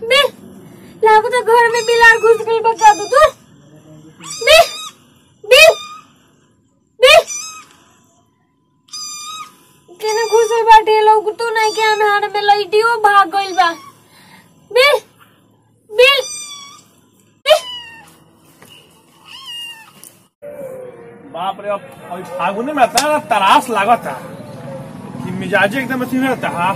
बे लागो तो घर में बिलार घुस गई बचा दो तू बे बे बे केने घुसल बाटे लोग तू नहीं के अनहार में लइटियो भाग गइल बा बे बिल बे बाप रे अब अब फागुने में इतना तरास लागता कि मिजाज एकदम अथी रहता हा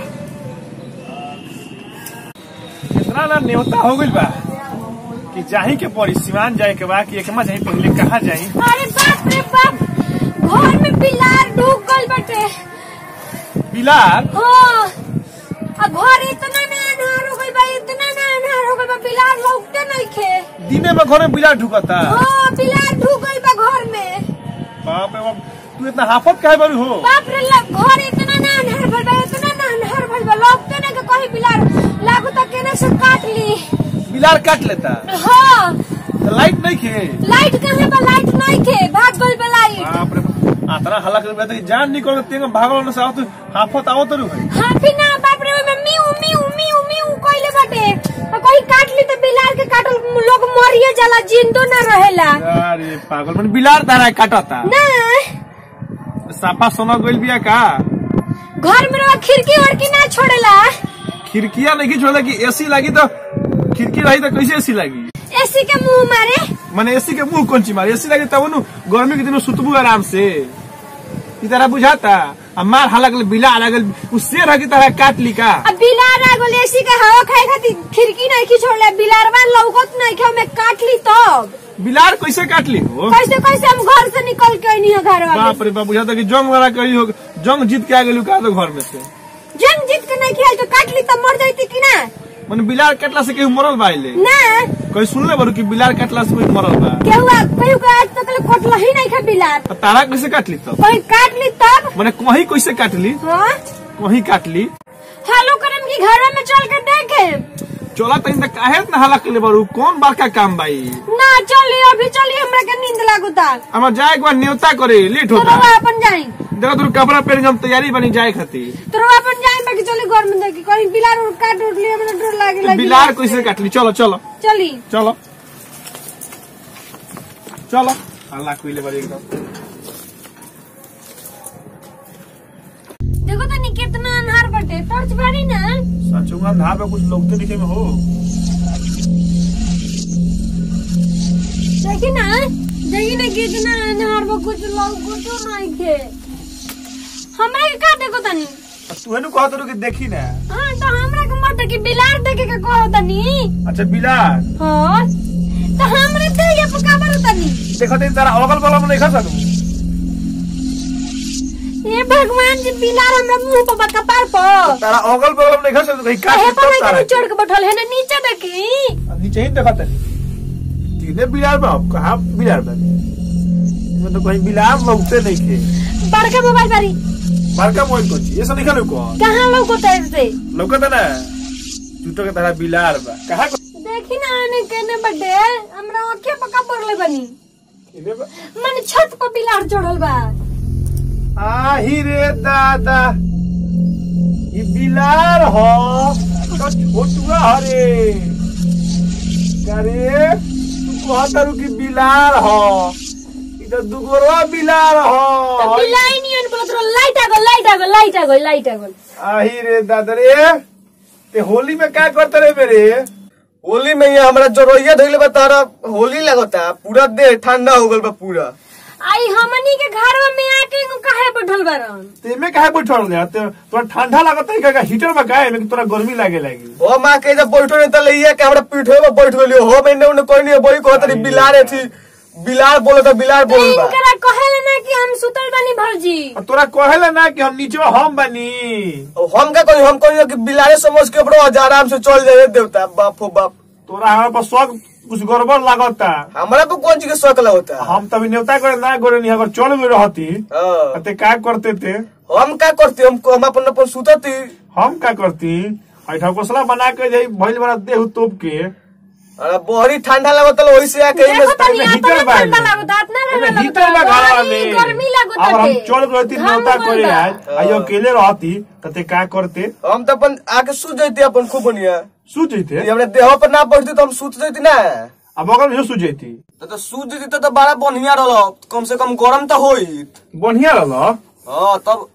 इतना ना न्योता हो गइल बा कि जाही के पड़ी सिवान जाए के बा कि एकमा जाही पहले कहाँ जाही अरे बाप रे बाप घर में बिलार ढुक गइल बाटे बिलार हाँ अब घर इतना ना अनहार हो गइल बा इतना ना अनहार हो गइल बा बिलार लौकते नहीं खे दिने में घर में बिलार ढुकता हाँ बिलार ढुक गइल बा घर में बाप रे बाप तू इतना हाफत काहे बारू हो बाप रे ला- घर इतना ना अनहार भइल बा इतना ना अनहार भइल बा लौकते नहीं के कहीं बिलार लागू तक केने से काट ली बिलार काट लेता हाँ तो लाइट नहीं खे लाइट कहाँ बा लाइट नहीं खे भाग गइल बा लाइट बाप रे बाप आतना हल्ला कर बता जान निकल तेंगे भागल न साथ हाफत आवत रू है हाँ फिर ना बाप रे ओइमे मिउ मिउ मिउ मिउ कइले बाटे और कोई काट ली तो बिलार के काटल लोग मरिए जाला जिंदो ना रहेला अरे पागल मन बिलार तारा काटता ना साफा सोना गोइल बिया का घर में रहो खिड़की उड़की ना छोड़ेला खिड़किया नहीं छोड़ा कि एसी लगी तो खिड़की रही तो कैसे एसी लगी एसी के मुंह मारे माने एसी के मुंह कौन ची मारे एसी लगी तब नु गर्मी के दिन सुतबू आराम से ई तरह बुझाता आ मार हालक बिला लगल उ शेर है की तरह काट ली का अब बिलार आ गल एसी के हवा खाए खातिर खिड़की नहीं की छोड़ले बिलारवा लौकत नहीं के में काट ली तब बिलार कैसे काट ली हो कैसे कैसे हम घर से निकल के नहीं घर वाले बाप रे बाप बुझाता कि जंग वाला कही हो जंग जीत के आ गेलू का तो घर में से जंग जीत के नहीं खेल तो काट ली तब मर जाती कि ना माने बिलार काटला से केहू मरल बा आइले ना कोई सुनले बारू कि बिलार काटला से कोई मरल बा केहू केहू के आज तक कटल ही नहीं खा बिलार तो तारा कैसे काट ली तब कोई काट ली तब माने कहीं कैसे काट ली हाँ कहीं काट ली हेलो करम की घर में चल के देखे चला तनी त काहे इतना हल्ला के बारू कौन बड़का काम बाई ना चली अभी चली हमरा के नींद लागुता हमार जाए एक बार न्योता करे लेट तो होता रवा अपन जाई देखो तू कपड़ा पहन के हम तैयारी बनी जाए खातिर तो रवा अपन जाई बाकी चली घर में देखी कहीं बिलार उड़ काट उठ लिया हमरा डर लागे तो लगी बिलार कैसे काट ली चलो चलो चली चलो चलो हल्ला कोइले बारी एकदम देखो तो नी कितना अनहार बटे टॉर्च बारी ना सचुंगा ना पे कुछ लोग तो दिखे में हो देखी ना देखी ना कितना अनहार बा कुछ लोग कुछ नहीं थे हमरा के का देखो तनी तू हेनु कहत रहो कि देखी ना हाँ तो हमरा के मत कि बिलार देखे के कहो तनी अच्छा बिलार हाँ तो हमरे ते ये पका बर तनी देखो तेरी तारा अगल बगल में नहीं खा सकू ये भगवान जी बिलार हमरा मुंह पर बका पार पर तारा अगल बगल में नहीं खा सकू कहीं काट कहे ली पर तब तारा नहीं चढ़ के बैठल है ना नीचे देखी अब नीचे ही देखा तनी तीने बिलार में अब कहा बिलार में इसमें तो कहीं बिलार लगते नहीं थे बड़का मोबाइल बारी बड़का मोबाइल कौन चीज ऐसा नहीं खाने को कहाँ लोग को तेज से लौकत है ना जूतो के तरह बिलार बा कहा देखी ना आने केने बड्डे हमरा आंखें पका पड़ले बनी इने बा मन छत पर बिलार चढ़ल बा आही रे दादा ये बिलार हो तो छोटुआ हरे करे तू कहता रू कि बिलार हो इधर दुगोरवा बिलार तो हो बिलाई नहीं अन बोलत रहो लाइट आ गो लाइट आ गो लाइट आ गो लाइट आ गो आही रे दादा रे ते होली में क्या करते रे मेरे होली में ये हमरा जोरोइया धइले बा तारा होली लगता पूरा देह ठंडा हो गल बा पूरा आई हमनी के घर में आके नु काहे बैठल बारन तेमे काहे बैठल रे ते तोरा ठंडा लागत है का हीटर में काहे में तोरा गर्मी लागे लागी हो माँ के जब बैठो नहीं तले ये के हमरा पीठे में बैठ गेलियो हो मैंने उन्हें कोई नहीं बोली कहत रही बिलार थी बिलार बोलो तो बिलार बोल बा इनकरा कहेले ना कि हम सुतल बानी भौजी और तोरा कहेला ना कि हम नीचे हम बनी हम का कही हम कही कि बिलारे समझ के बड़ो आराम से चल जाए देवता बाप हो बाप तोरा हमारे पर शौक कुछ गड़बड़ लागता हमरा पे कौन चीज के शौक लगता हम तभी न्योता करे ना गोरे नहीं अगर चल गए रहती हाँ। ते का करते थे हम का करती हम हम अपन अपन सुतती हम का करती ऐठा कोसला बना के जाई भइल बना देह तोप के अरे बहरी ठंडा लगत वही से आके देखो तनी एमे अपने हीटर बा ठंडा एमे। लागत अपना एमे ठंडा हीटर बा लागत घरवा बड़ी में गर्मी लागत अब हम बाटे। चल रहती घाम नौता उगल करे बा। आज आई अकेले रहती तते का करते हम तो अपन आके सूत जैती अपन खूब बढ़िया सूत जैते ये हमरे देह पर ना पड़ती तो हम सूत जैती ना अब बगल में सूत जैती तो तो सूत जैती तो, तो बड़ा बढ़िया रह कम से कम गरम तो होइत बढ़िया रहल हाँ तब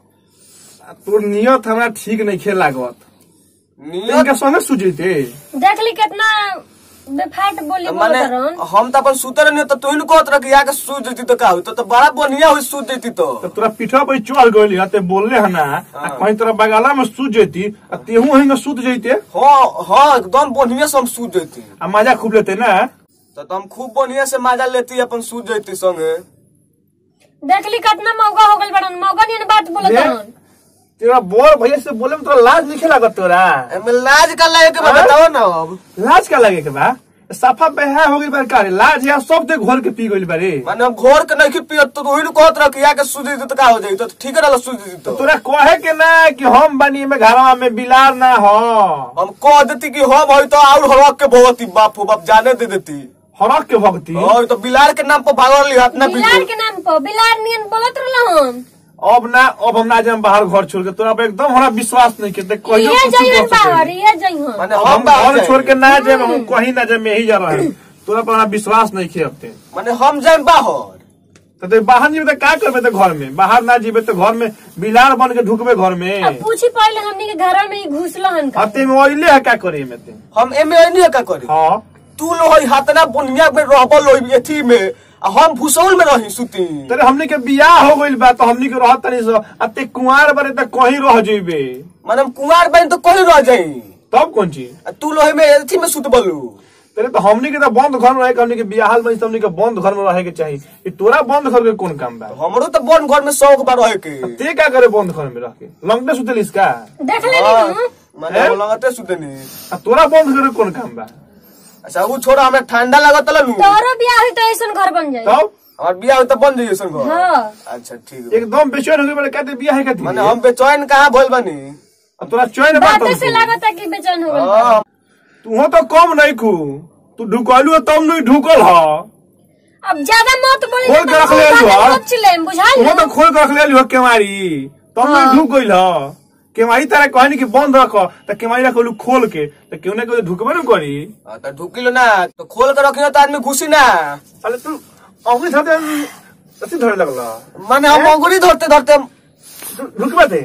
तोर नियत हमरा ठीक नहीं खेल लागत नियत इनका संगे सूत जैते देख ली कितना बेफाट बोली माने बोलत रहन हम तो अपन सूते रहनी तो तू कहत रह कि आके सूत जैती तो का हुई तो, तो बड़ा बढ़िया हुई सूत जैती तो तो तोरा पीठा पर चढ़ गइली हते बोलले हना आ कहीं तोरा बगाला में सूत जैती आ तेहू हिंग सूत जैते हाँ हाँ एकदम बढ़िया से हम सूत जैती आ मजा खूब लेते ना तो, तो हम खूब बढ़िया से मजा लेती अपन सूत जैती संगे देख ली कितना मौका हो गल बड़न मौका नहीं बात बोलत ले। रहन तेरा बोर भैया से बोले में तोरा लाज नहीं लागत तोरा एमे लाज का लगे के बा हाँ? बताओ ना अब लाज का लगे के बा साफा बेहा हो गई बार का रे लाज या सब दे घोर के पी गइल बारे माने हम घोर के नहीं पियत तो वही कहत रह कि आके सूत जैती तो का हो जाई तो ठीक रहल सूत जैती तो तोरा कहे के ना कि हम बनी में घरवा में बिलार ना हो हम कह देती कि हम हई तो और हड़क के भगवती बाप हो बाप जाने दे देती हरक के भक्ति और तो बिलार के नाम पर भागल रही हाथ ना बिलार बिल्कुल के नाम पर बिलार नियन बोलत रहन अब ना अब हम ना जाम बाहर घर छोड़ के तोरा पे एकदम हमरा विश्वास नहीं के ते कहियो ये कुछ जइहन कर सके बाहर ये जइहन माने अब हम हम बाहर घर जाएं। छोड़ के ना जाए हम कहीं ना जाए में ही जा रहा है तोरा पर हमरा विश्वास नहीं खे अब माने हम जाए बाहर तो ते बाहर जीबे तो का करबे तो घर में बाहर ना जीबे तो घर में बिलार बन के ढुकबे घर में अब पूछी पहले हमनी के घर में ही घुसलहन का हते में ओइले है का करे में ते हम एमे नहीं का करी हां तू लो हई हाथना बुनिया में रहबल होई एथी में आ हम भूसौल में रही सुती तेरे हमनी के बियाह हो गइल बा तो हमनी के रहत तनी सो अते कुंवार बरे त कहीं रह जइबे माने हम कुंवार बन तो कहीं रह जाई तब कौन चीज आ तू लो हई में एथी में सुत बलू तेरे तो हमनी के तो बंद घर में रहे के हमनी के बियाहल में हमनी के बंद घर में रहे के चाहिए ई तोरा बंद घर के कौन काम बा हमरो तो बन घर में शौक बा रहे के ते का करे बंद घर में रह के लंगटे सुतलिस का देख ले हाँ, नी माने हैं? हम लगते सुतनी आ तोरा बंद घर के कौन काम बा अच्छा वो छोड़ा हमरा ठंडा लागत लनु तोरो बियाह हुई तो ऐसन घर बन जाई तब और बियाह होई तो बन जाइए सन घर हाँ अच्छा ठीक है एकदम बेचैन हो गए बड़े कहते बियाह है कहती माने हम बेचैन कहाँ भइल बानी अब तोरा चैन बात बात से लागत है कि बेचैन हो गइल हाँ, तू तो कम नहीं खू तू ढुकलू तब नहीं ढुकल ह अब ज्यादा मत बोली खोल के रख ले तो लो, हाँ। सोच ले बुझाल तू तो खोल के रख ले लियो केवाड़ी तब हाँ। नहीं ढुक गइल ह केवाड़ी तारा कहनी कि बंद रख त केवाड़ी रखलू खोल के त क्यों नहीं कोई ढुकबे न करी हाँ, तो ढुकिलो ना तो खोल के रखियो तो आदमी घुसी ना अरे तू अंगुली साथे ऐसे धरे लगला माने हम अंगुरी धरते धरते हम- ढुकबे थे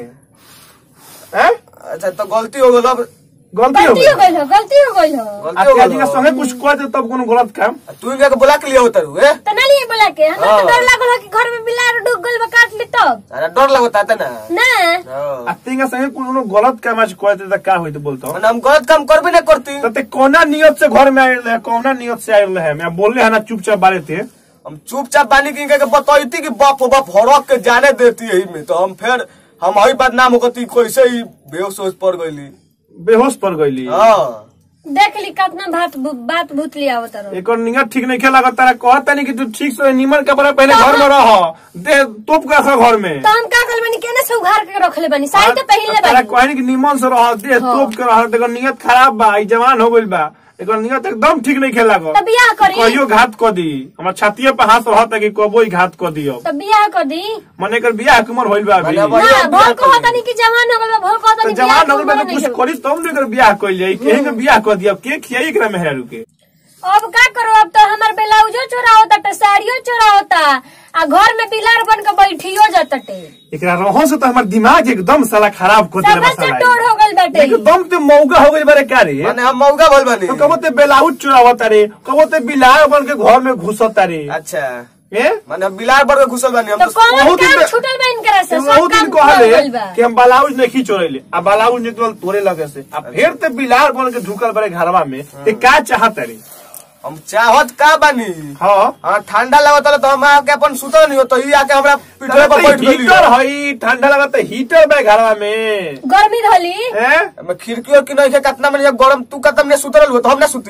हैं अच्छा तो गलती हो गल अब गलती हो गलती हो गई गइल हो गलती हो गइल हो आ गलती हो त्याजी के गल संगे कुछ कह दे तब कोनो गलत काम तू इनका के बुला के लिया होता रू ए तो ना लिए बोला के हमरा हाँ। तो डर लागल हो कि घर में बिलार ढुक गइल बा काट ली तब अरे डर लगता था ना ना हाँ। आ तेंगा संगे कोनो गलत काम आज कह दे त का होई त बोलतो माने हम गलत काम करबे ना करती तो ते कौना नियत से घर में आयल है कौना नियत से आयल है मैं बोलले है ना चुपचाप बारे थे हम चुपचाप बानी की इनका के बतैती कि बाप हो बाप हड़क के जाने देती यही में तो हम फिर हम हई बदनाम होती कैसे ही बेहोश होश पड़ गईली बेहोश पड़ गईली हाँ देख ली कितना बात बात भूत लिया आवत रहो एक और नियत ठीक नहीं खेला तारा कहता नहीं कि तू ठीक से नीमन कपड़ा पहले घर में रह दे तोप के रख घर में तो हम का कल बनी केने से उघार के रख ले बनी साड़ी तो पहन ले तारा बनी कहनी कि नीमन से रह दे तोप के रह देखो नियत खराब बा ई जवान हो गइल बा एक नियत एकदम ठीक नहीं खेला तो बियाह करी कहियो घात क दी हमरा छातिए पे हाथ रहता कि कबो ही घात क दियो तो बियाह कर दी मने कर बियाह के उम्र होइल बा अभी मने अब- ना बियाह भोल को करी। होता नहीं कि जवान हो गल बा भोल को होता तो नहीं जवान हो गइल बा तो कुछ करी तब नहीं कर बियाह कइल जाई केहे के बियाह क दिया के खियाई एकरा में हेरू के अब का करो अब तो हमार ब्लाउजो चोरा होता टे साड़ियो चोरा होता आ घर में बिलार बन के बैठियो जाते एकरा रहन से तो हमर दिमाग एकदम साला खराब कर देले सबसे टोर हो गल बाटे एकदम ते मौका हो गइल बारे का रे माने हम मौका भइल बानी तो कबो ते बेलाउज चुरावत रे कबो ते बिलार बन के घर में घुसत रे अच्छा ए माने हम बिलार पर के घुसल बानी हम तो तो कौन बहुत दिन काम पे- छूटल बा इनकरा से सब बहुत काम दिन हो कहले गइल बा कि हम ब्लाउज नहीं चोरेले आ ब्लाउज निकलल तोरे लगे से आ फिर ते बिलार बन के ढुकल बारे घरवा में ते का चाहत रे हम चाहत का बानी हां हाँ ठंडा लगत रहे तो हम आके अपन सुतल नहीं हो तो ई आके हमरा पीठे पर बैठ गेली हीटर हई ठंडा लगत है हीटर बे घरवा में गर्मी धली हैं मैं खिड़की और की नहीं है कितना में जब गरम तू कतम ने सुतल हो तो हम ना सुती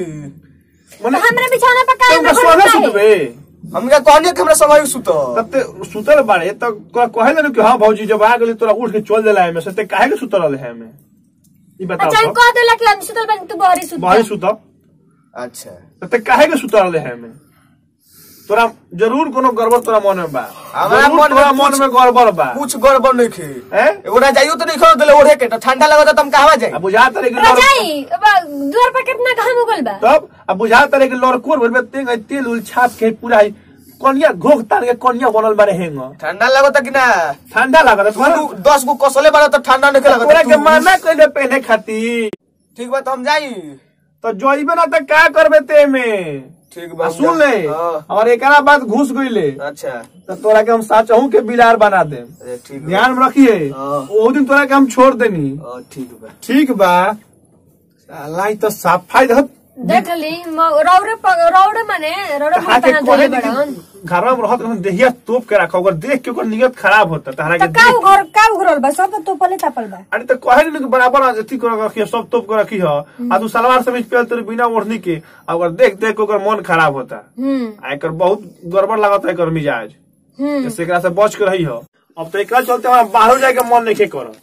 मने हमरे बिछौना पर का तुमका सोना सुतबे हम क्या कहनी कि हमरा समय सुत तब ते सुतल बारे तो कहे ना कि हाँ भौजी जब आ गेली तोरा उठ के चल देला है में से ते काहे के सुतल रहे है में ई बताओ अच्छा तो कह देला कि हम सुतल बनी तू बहरी सुत बाहर जा। सुत अच्छा तो ते काहे के सुतल रहे में तोरा जरूर कोनो गड़बड़ तोरा मन में बा हमारा जरूर मन में तोरा मन कुछ- में गड़बड़ बा कुछ गड़बड़ नहीं खे हैं? ओरा जाइयो तो नहीं खो दिले ओढ़े के तो ठंडा लगता तुम कहवा जाई अब बुझा तरे के तोरा लड़- जाई अब द्वार पर कितना घाम उगल बा तब अब बुझा तरे के लड़कोर भर में तेल तेल उल छाप के पूरा ही कनिया घोक तार के कनिया बनल बारे हेंग ठंडा लगता कि ना ठंडा लागत तोरा तू दस गो कसले बड़ा तो ठंडा नहीं तोरा लगता के तू- माना कइले पहने खातिर ठीक बा तो हम जाई तो जोइबे ना त का करबे ते में ठीक आ बा सुन ले हाँ, और एकरा बाद घुस गइले अच्छा तो तोरा के हम साचहू के बिलार बना दे अरे ठीक बा ध्यान में रखिए हाँ। ओ दिन तोरा के हम छोड़ देनी हाँ, ठीक बा ठीक बा साला ई तो सफाई रहत देख ली म- रौरे प- रौरे माने रौरे तहरा के मुंह कहे तना बड़न घर में रहत रहत देहिया तोप के रखो अगर देख के ओकर नियत खराब होता तहरा के तो का देख उघर का उघरल बा सब तो पले तापल बा अरे तो कहे नहीं कि बराबर अथी कर रखी सब तोप के रखी हो आ तू सलवार समीज पे तेरे बिना ओढ़नी के आ अगर देख देख के ओकर मन खराब होता हम्म आ एकर बहुत गड़बड़ लागत है एकर मिजाज हम्म जैसे एकरा से बच के रही हो अब तो एकरा चलते हमारा बाहर जाए के मन नहीं करत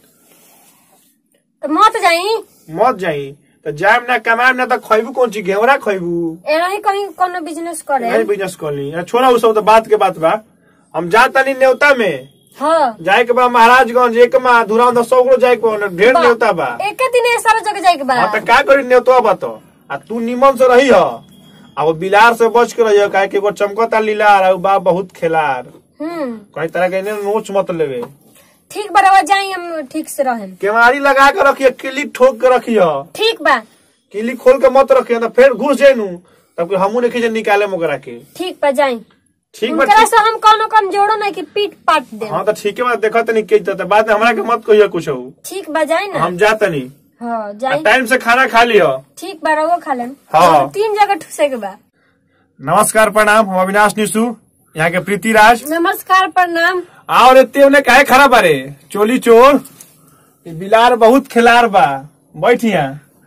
तो मत जाई मत जाई तो जाए ना कमाए ना तो खैबू कौन चीज घेवरा खैबू एना ही कहीं कोनो बिजनेस करे नहीं बिजनेस कर ली छोड़ा उ सब तो बात के बात बा हम जा तनी न्योता में हाँ जाए के बा महाराजगंज एक मा धुराव सौ गो जाए के बा, ढेर न्योता बा एक दिन ये सारा जगह जाए के बा हाँ तो का करी न्योता बा तो आ तू निमन से रही हो आ वो बिलार से बच के रही हो काहे कि एगो चमकता लीलार आ उ बा बहुत खेलार हम्म कई तरह के इन्हें नोच मत लेवे ठीक बराबर जाई हम ठीक से रहें केवाड़ी लगा के रखिए किली ठोक के रखियो ठीक बा किली खोल के मत रखियो ना फिर घुस जाए नू तब कि हमू नहीं निकाले मोकरा के ठीक बा जाई ठीक बा उनकरा ठीक- से हम कोनो कम जोड़ो नहीं कि पीट पाट दे हाँ तो ठीक है बात देखो तनी के तो बाद में हमरा के मत कहियो कुछ हो ठीक बा जाई ना हम जाता नहीं हाँ जाई टाइम से खाना खा लियो ठीक बा रहो खा लेम हाँ। तीन जगह ठुसे के बा नमस्कार प्रणाम हम अविनाश निशु यहाँ के प्रीति राज नमस्कार प्रणाम और एते उन्हें काहे खड़ा बारे चोली चोर ई बिलार बहुत खिलार बा बैठिया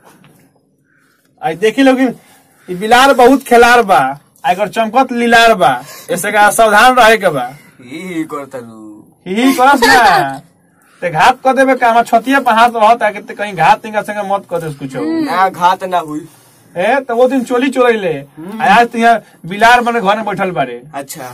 आई देखी लोग ई बिलार बहुत खिलार बा आ एकर चमकत लीलार बा ऐसे का सावधान रहे के बा ही करता लू ही करस ना ते घात कर देबे का हम छतिया पर हाथ रहत आ के कहीं घात तिंगा संगे मत कर दे कुछ ना घात ना हुई ए तो वो दिन चोली चोरैले आ आज तो यहाँ बिलार मने घर में बैठल बारे अच्छा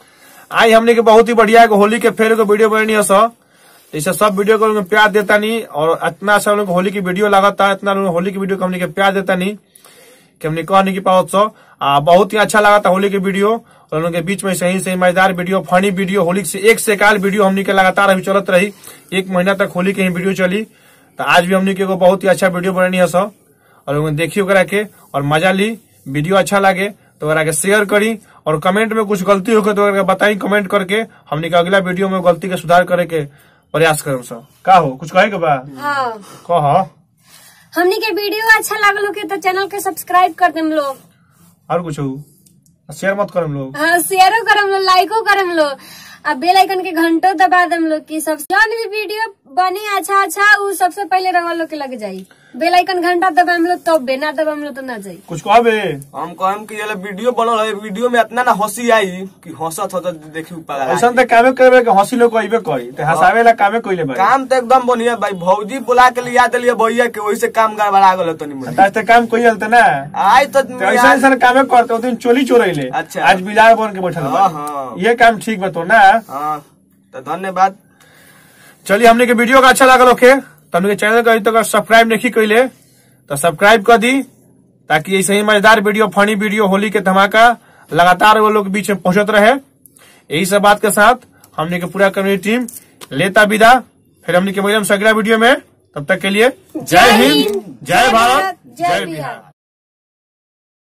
आई हमने के बहुत ही बढ़िया एगो होली के फेर एगो वीडियो बननी है सर इसे सब वीडियो को लोग प्यार देता नहीं और इतना अच्छा लोग होली की वीडियो लगाता इतना लोग होली की वीडियो को हमने के प्यार देता नहीं कि हमने कह नहीं की पाओ सो आ बहुत ही अच्छा लगा था होली की वीडियो और उन लोगों के बीच में सही सही मजेदार वीडियो फनी वीडियो होली से एक से काल वीडियो हमने के लगातार अभी चलत रही एक महीना तक होली की ही वीडियो चली तो आज भी हमने के एगो बहुत ही अच्छा वीडियो बननी है सर और लोगों ने देखी ओकरा के और मजा ली वीडियो अच्छा लगे तो ओकरा के शेयर करी और कमेंट में कुछ गलती होके तो ओकरा के बताई कमेंट करके हमने के अगला वीडियो में गलती के सुधार करे के प्रयास करम सब का हो कुछ कहे के बा हाँ कह हमनी के वीडियो अच्छा लागल हो के तो चैनल के सब्सक्राइब कर देम लोग और कुछ हो शेयर मत करम लोग हाँ शेयरो करम लो लाइको करम लो आ बेल आइकन के घंटो दबा देम लोग की सब जौन भी वीडियो बनी अच्छा अच्छा उ सबसे पहले रवा लोग के लग जाई बेल आइकन घंटा दबाम लो तब बे ना दबाम लो तो ना जाई कुछ कहबे हम कहम कि ये वीडियो बनल है वीडियो में इतना ना हंसी आई कि हंसत हो तो देखी ऊपर ऐसा तो कामे करबे के हंसी लोग कहबे करी तो हंसावे ला कामे कइले बा काम तो एकदम बढ़िया भाई भौजी बुला के लिया दिलिए भैया के वही से काम गड़बड़ा गल तनी मनी आज तो काम कोई हलते ना आई तो तो ऐसा ऐसा कामे करते ओ दिन चोली चोरैले अच्छा। आज बिलार बन के बैठल बा हाँ, हाँ। ये काम ठीक बा तो ना हाँ तो धन्यवाद चलिए हमने के वीडियो का अच्छा लागल ओके तो हमने के चैनल का अभी तक सब्सक्राइब नहीं कइले तो सब्सक्राइब कर दी ताकि ऐसे ही मजेदार वीडियो फनी वीडियो होली के धमाका लगातार वो लोग के बीच में पहुंचत रहे यही सब बात के साथ हमने के पूरा कम्युनिटी टीम लेता विदा फिर हमने के मिलम अगला वीडियो में तब तक के लिए जय हिंद जय भारत जय बिहार